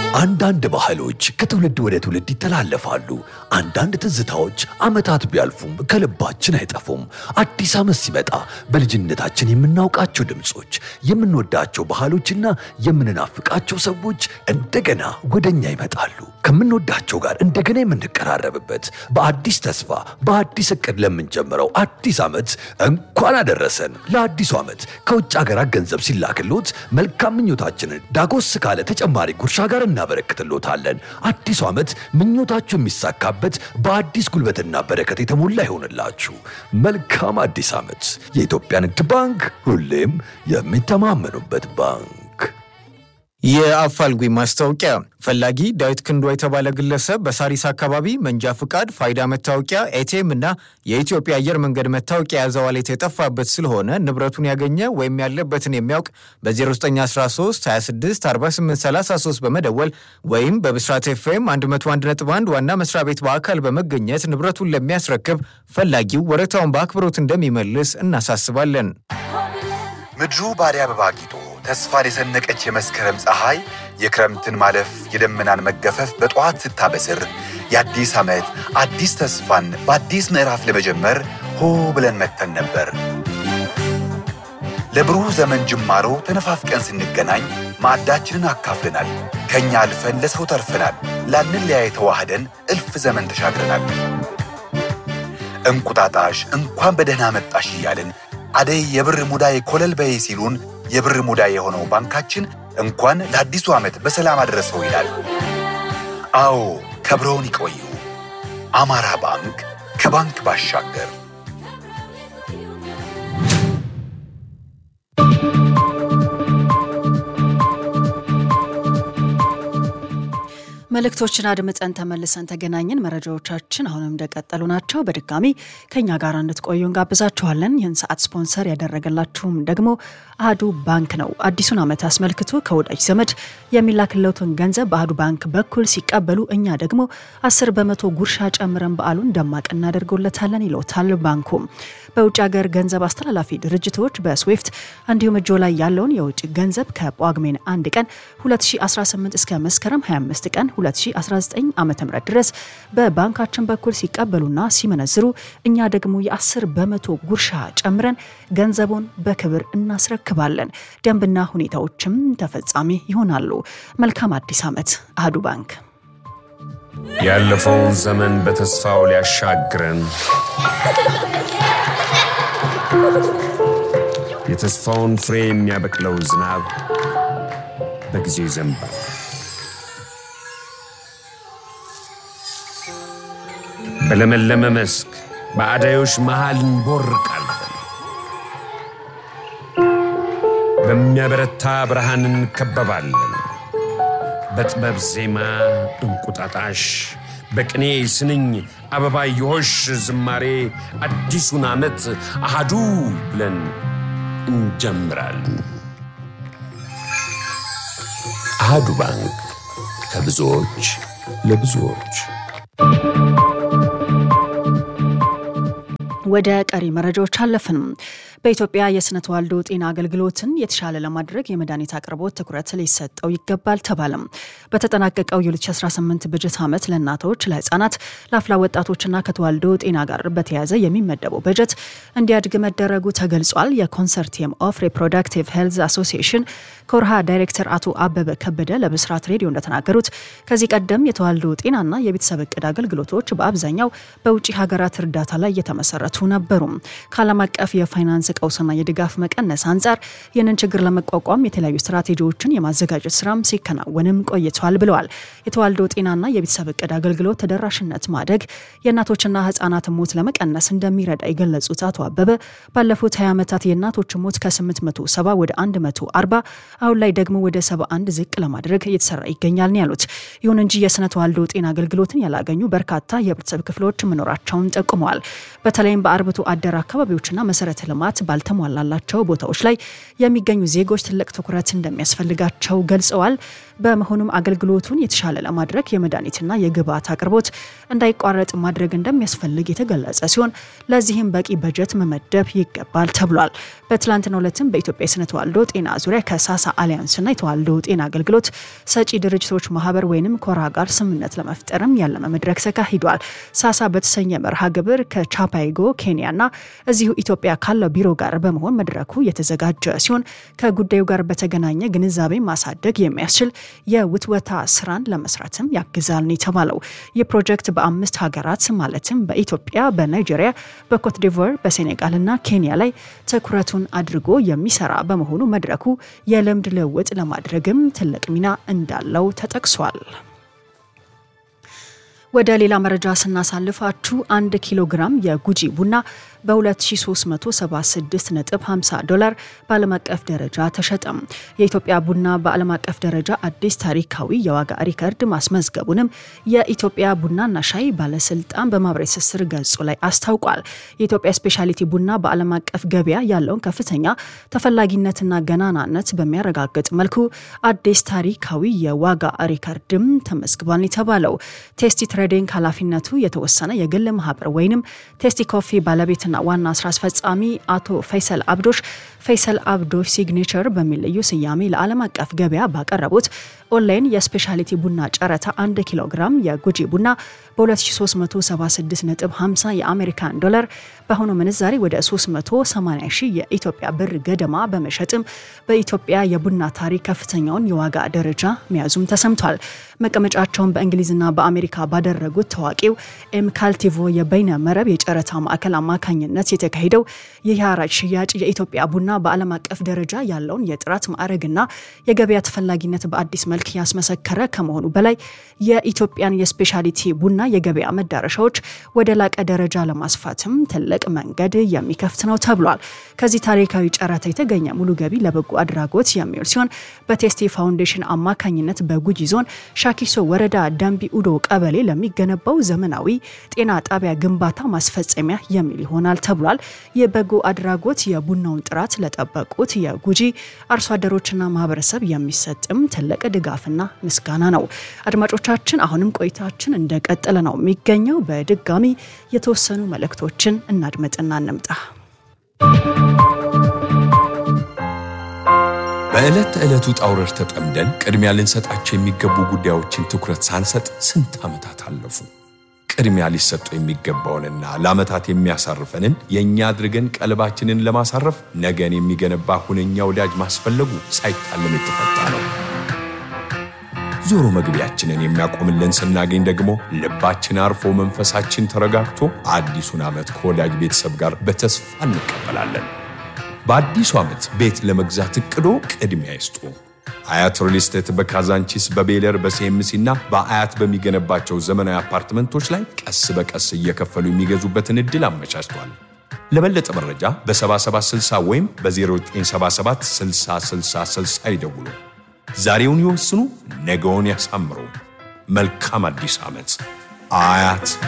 አንዳንድ ባህሎች ከትውልድ ወደ ትውልድ ይተላለፋሉ። አንዳንድ ትዝታዎች ዓመታት ቢያልፉም ከልባችን አይጠፉም። አዲስ ዓመት ሲመጣ በልጅነታችን የምናውቃቸው ድምፆች፣ የምንወዳቸው ባህሎችና የምንናፍቃቸው ሰዎች እንደገና ወደኛ ይመጣሉ። ከምንወዳቸው ጋር እንደገና የምንቀራረብበት በአዲስ ተስፋ በአዲስ እቅድ ለምንጀምረው አዲስ ዓመት እንኳን አደረሰን። ለአዲሱ ዓመት ከውጭ ሀገራት ገንዘብ ሲላክሎት መልካም ምኞታችንን ዳጎስ ካለ ተጨማሪ ጉርሻ ጋር እናበረክትሎታለን። አዲሱ ዓመት ምኞታችሁ የሚሳካበት በአዲስ ጉልበትና በረከት የተሞላ ይሆንላችሁ። መልካም አዲስ ዓመት። የኢትዮጵያ ንግድ ባንክ ሁሌም የሚተማመኑበት ባንክ። የአፋልጉኝ ማስታወቂያ ፈላጊ ዳዊት ክንዷ የተባለ ግለሰብ በሳሪስ አካባቢ መንጃ ፍቃድ፣ ፋይዳ መታወቂያ፣ ኤቲኤም እና የኢትዮጵያ አየር መንገድ መታወቂያ የያዘ ዋሌት የጠፋበት ስለሆነ ንብረቱን ያገኘ ወይም ያለበትን የሚያውቅ በ0913 26 48 33 በመደወል ወይም በብስራት ኤፍኤም 101.1 ዋና መስሪያ ቤት በአካል በመገኘት ንብረቱን ለሚያስረክብ ፈላጊው ወረታውን በአክብሮት እንደሚመልስ እናሳስባለን። ምድሩ በአደይ አበባ አጊጦ ተስፋን የሰነቀች የመስከረም ፀሐይ የክረምትን ማለፍ የደመናን መገፈፍ በጠዋት ስታበስር የአዲስ ዓመት አዲስ ተስፋን በአዲስ ምዕራፍ ለመጀመር ሆ ብለን መጥተን ነበር። ለብሩህ ዘመን ጅማሮ ተነፋፍቀን ስንገናኝ ማዕዳችንን አካፍለናል። ከእኛ አልፈን ለሰው ተርፈናል። ላንለያይ ተዋህደን እልፍ ዘመን ተሻግረናል። እንቁጣጣሽ እንኳን በደህና መጣሽ እያልን አደይ የብር ሙዳይ ኮለል በይ ሲሉን የብር ሙዳይ የሆነው ባንካችን እንኳን ለአዲሱ ዓመት በሰላም አደረሰው ይላል። አዎ ከብረውን ይቆዩ። አማራ ባንክ ከባንክ ባሻገር መልእክቶችን አድምጠን ተመልሰን ተገናኘን። መረጃዎቻችን አሁንም እንደቀጠሉ ናቸው። በድጋሚ ከኛ ጋር እንድትቆዩ እንጋብዛችኋለን። ይህን ሰዓት ስፖንሰር ያደረገላችሁም ደግሞ አህዱ ባንክ ነው። አዲሱን ዓመት አስመልክቶ ከወዳጅ ዘመድ የሚላክለትን ገንዘብ በአህዱ ባንክ በኩል ሲቀበሉ እኛ ደግሞ አስር በመቶ ጉርሻ ጨምረን በዓሉን ደማቅ እናደርጎለታለን ይለውታል ባንኩም። በውጭ ሀገር ገንዘብ አስተላላፊ ድርጅቶች በስዊፍት እንዲሁም እጆ ላይ ያለውን የውጭ ገንዘብ ከጳጉሜን አንድ ቀን 2018 እስከ መስከረም 25 ቀን 2019 ዓ ም ድረስ በባንካችን በኩል ሲቀበሉና ሲመነዝሩ እኛ ደግሞ የ10 በመቶ ጉርሻ ጨምረን ገንዘቡን በክብር እናስረክባለን። ደንብና ሁኔታዎችም ተፈጻሚ ይሆናሉ። መልካም አዲስ ዓመት። አህዱ ባንክ ያለፈውን ዘመን በተስፋው ሊያሻግረን የተስፋውን ፍሬ የሚያበቅለው ዝናብ በጊዜው ይዘንባል። በለመለመ መስክ በአዳዮች መሃል እንቦርቃለን። በሚያበረታ ብርሃን እንከበባለን። በጥበብ ዜማ እንቁጣጣሽ፣ በቅኔ ስንኝ አበባየሆሽ ዝማሬ አዲሱን ዓመት አሃዱ ብለን እንጀምራለን። አሃዱ ባንክ ከብዙዎች ለብዙዎች። ወደ ቀሪ መረጃዎች አለፍንም። በኢትዮጵያ የስነ ተዋልዶ ጤና አገልግሎትን የተሻለ ለማድረግ የመድኃኒት አቅርቦት ትኩረት ሊሰጠው ይገባል ተባለም። በተጠናቀቀው የ2018 በጀት ዓመት ለእናቶች፣ ለህፃናት፣ ለአፍላ ወጣቶችና ከተዋልዶ ጤና ጋር በተያያዘ የሚመደበው በጀት እንዲያድግ መደረጉ ተገልጿል። የኮንሰርቲየም ኦፍ ሪፕሮዳክቲቭ ሄልዝ አሶሲዬሽን ኮርሃ ዳይሬክተር አቶ አበበ ከበደ ለብስራት ሬዲዮ እንደተናገሩት ከዚህ ቀደም የተዋልዶ ጤናና የቤተሰብ እቅድ አገልግሎቶች በአብዛኛው በውጭ ሀገራት እርዳታ ላይ የተመሰረቱ ነበሩ። ከዓለም አቀፍ የፋይናንስ ቀውስና የድጋፍ መቀነስ አንጻር ይህንን ችግር ለመቋቋም የተለያዩ ስትራቴጂዎችን የማዘጋጀት ስራም ሲከናወንም ቆይቷል ብለዋል። የተዋልዶ ጤናና የቤተሰብ እቅድ አገልግሎት ተደራሽነት ማደግ የእናቶችና ህጻናት ሞት ለመቀነስ እንደሚረዳ የገለጹት አቶ አበበ ባለፉት 20 ዓመታት የእናቶች ሞት ከ870 ወደ 140 አሁን ላይ ደግሞ ወደ 71 ዝቅ ለማድረግ እየተሰራ ይገኛል ነው ያሉት። ይሁን እንጂ የስነ ተዋልዶ ጤና አገልግሎትን ያላገኙ በርካታ የህብረተሰብ ክፍሎች መኖራቸውን ጠቁመዋል። በተለይም በአርብቶ አደር አካባቢዎችና መሰረተ ልማት ባልተሟላላቸው ቦታዎች ላይ የሚገኙ ዜጎች ትልቅ ትኩረት እንደሚያስፈልጋቸው ገልጸዋል። በመሆኑም አገር አገልግሎቱን የተሻለ ለማድረግ የመድኃኒትና የግብዓት አቅርቦት እንዳይቋረጥ ማድረግ እንደሚያስፈልግ የተገለጸ ሲሆን ለዚህም በቂ በጀት መመደብ ይገባል ተብሏል። በትላንትናው ዕለትም በኢትዮጵያ የስነ ተዋልዶ ጤና ዙሪያ ከሳሳ አሊያንስና የተዋልዶ ጤና አገልግሎት ሰጪ ድርጅቶች ማህበር ወይንም ኮራ ጋር ስምምነት ለመፍጠርም ያለመ መድረክ ተካሂዷል። ሳሳ በተሰኘ መርሃ ግብር ከቻፓይጎ ኬንያና እዚሁ ኢትዮጵያ ካለው ቢሮ ጋር በመሆን መድረኩ የተዘጋጀ ሲሆን ከጉዳዩ ጋር በተገናኘ ግንዛቤ ማሳደግ የሚያስችል የውትወታ ስራን ለመስራትም ያግዛል ነው የተባለው። ይህ ፕሮጀክት በአምስት ሀገራት ማለትም በኢትዮጵያ፣ በናይጄሪያ፣ በኮትዲቮር፣ በሴኔጋልና ኬንያ ላይ ትኩረቱን አድርጎ የሚሰራ በመሆኑ መድረኩ የልምድ ልውውጥ ለማድረግም ትልቅ ሚና እንዳለው ተጠቅሷል። ወደ ሌላ መረጃ ስናሳልፋችሁ አንድ ኪሎ ግራም የጉጂ ቡና በ2376.50 ዶላር በዓለም አቀፍ ደረጃ ተሸጠም። የኢትዮጵያ ቡና በዓለም አቀፍ ደረጃ አዲስ ታሪካዊ የዋጋ ሪከርድ ማስመዝገቡንም የኢትዮጵያ ቡናና ሻይ ባለስልጣን በማህበራዊ ትስስር ገጹ ላይ አስታውቋል። የኢትዮጵያ ስፔሻሊቲ ቡና በዓለም አቀፍ ገበያ ያለውን ከፍተኛ ተፈላጊነትና ገናናነት በሚያረጋግጥ መልኩ አዲስ ታሪካዊ የዋጋ ሪከርድም ተመዝግቧል የተባለው ቴስቲ ትሬዲንግ ኃላፊነቱ የተወሰነ የግል ማህበር ወይንም ቴስቲ ኮፊ ባለቤትና ዋና ስራ አስፈጻሚ አቶ ፈይሰል አብዶሽ ፈይሰል አብዶሽ ሲግኔቸር በሚል ልዩ ስያሜ ለዓለም አቀፍ ገበያ ባቀረቡት ኦንላይን የስፔሻሊቲ ቡና ጨረታ 1 ኪሎ ግራም የጉጂ ቡና በ2376.50 የአሜሪካን ዶላር በአሁኑ ምንዛሬ ወደ 380 ሺህ የኢትዮጵያ ብር ገደማ በመሸጥም በኢትዮጵያ የቡና ታሪክ ከፍተኛውን የዋጋ ደረጃ መያዙም ተሰምቷል። መቀመጫቸውን በእንግሊዝና በአሜሪካ ባደረጉት ታዋቂው ኤምካልቲቮ የበይነ መረብ የጨረታ ማዕከል አማካኝነት የተካሄደው ይህ የሐራጅ ሽያጭ የኢትዮጵያ ቡና በዓለም አቀፍ ደረጃ ያለውን የጥራት ማዕረግና የገበያ ተፈላጊነት በአዲስ መልክ ያስመሰከረ ከመሆኑ በላይ የኢትዮጵያን የስፔሻሊቲ ቡና የገበያ መዳረሻዎች ወደ ላቀ ደረጃ ለማስፋትም ትልቅ መንገድ የሚከፍት ነው ተብሏል። ከዚህ ታሪካዊ ጨረታ የተገኘ ሙሉ ገቢ ለበጎ አድራጎት የሚውል ሲሆን በቴስቲ ፋውንዴሽን አማካኝነት በጉጂ ዞን ሻኪሶ ወረዳ ደንቢ ኡዶ ቀበሌ ለሚገነባው ዘመናዊ ጤና ጣቢያ ግንባታ ማስፈጸሚያ የሚል ይሆናል ተብሏል። የበጎ አድራጎት የቡናውን ጥራት ለጠበቁት የጉጂ አርሶ አደሮችና ማህበረሰብ የሚሰጥም ትልቅ ድጋፍና ምስጋና ነው። አድማጮቻችን አሁንም ቆይታችን እንደቀጠለ ነው የሚገኘው። በድጋሚ የተወሰኑ መልእክቶችን እናድመጥና እንምጣ። በዕለት ተዕለቱ ጣውረድ ተጠምደን ቅድሚያ ልንሰጣቸው የሚገቡ ጉዳዮችን ትኩረት ሳንሰጥ ስንት ዓመታት አለፉ። ቅድሚያ ሊሰጡ የሚገባውንና ለዓመታት የሚያሳርፈንን የእኛ አድርገን ቀልባችንን ለማሳረፍ ነገን የሚገነባ ሁነኛ ወዳጅ ማስፈለጉ ሳይታለም የተፈታ ነው። ዞሮ መግቢያችንን የሚያቆምልን ስናገኝ ደግሞ ልባችን አርፎ መንፈሳችን ተረጋግቶ አዲሱን ዓመት ከወዳጅ ቤተሰብ ጋር በተስፋ እንቀበላለን። በአዲሱ ዓመት ቤት ለመግዛት እቅዶ ቅድሚያ ይስጡ። አያት ሪል ስቴት በካዛንቺስ በቤለር በሲኤምሲ እና በአያት በሚገነባቸው ዘመናዊ አፓርትመንቶች ላይ ቀስ በቀስ እየከፈሉ የሚገዙበትን ዕድል አመቻችቷል። ለበለጠ መረጃ በ7760 ወይም በ0977 6060 ይደውሉ። ዛሬውን ይወስኑ፣ ነገውን ያሳምሩ። መልካም አዲስ ዓመት። አያት